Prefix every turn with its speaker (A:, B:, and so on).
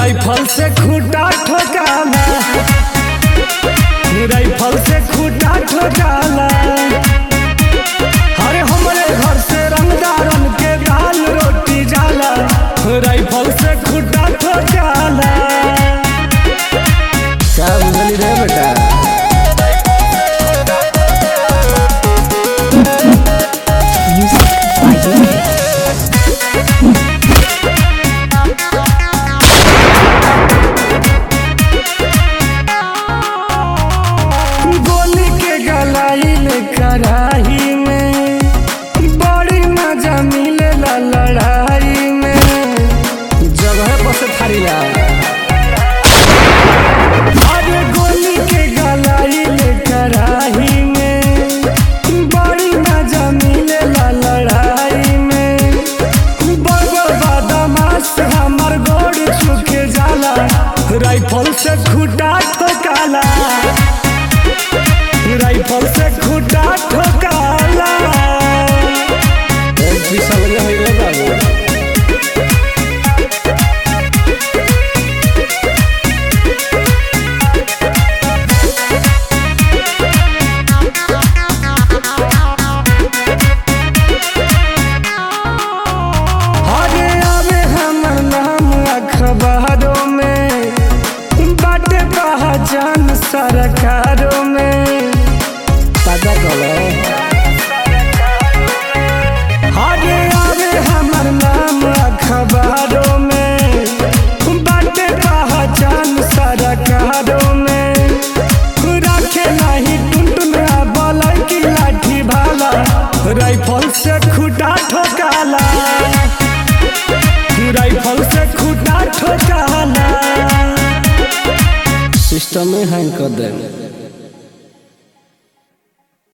A: Rifle से खूटा ठोकाला rifle से खूटा ठोकाला अरे हमरे घर से रंगदारन के दाल रोटी जाला राइफल से खूटा ठोकाला
B: क्या बुझली रे बेटा
C: Music by Unity.
A: गोली के गलाइल कराही में बड़ी मजा मिलेला लड़ाई में
B: जगह पर से थारीला
A: अरे गोली के गलाइल कराही में बड़ी मजा मिलेला लड़ाई में बड़ो बदमाश हमर गोड़ छुके जाला राइफल से खूटा ठोकाला राइफल से खूटा ठोकाला
B: एक भी समझ होई रे बाबू
A: अरे आवे हमर नाम अखबारों में बाटे पहचान सरकारों में
B: पता करो
A: अरे आवे हमर नाम अखबारों में बाटे पहचान सरकारों में रखे नहीं टुनटुन बलई की लाठी भाला राइफल से खूटा ठोकाला राइफल से खूटा ठोकाला
B: सिस्टम में हैंग कर दे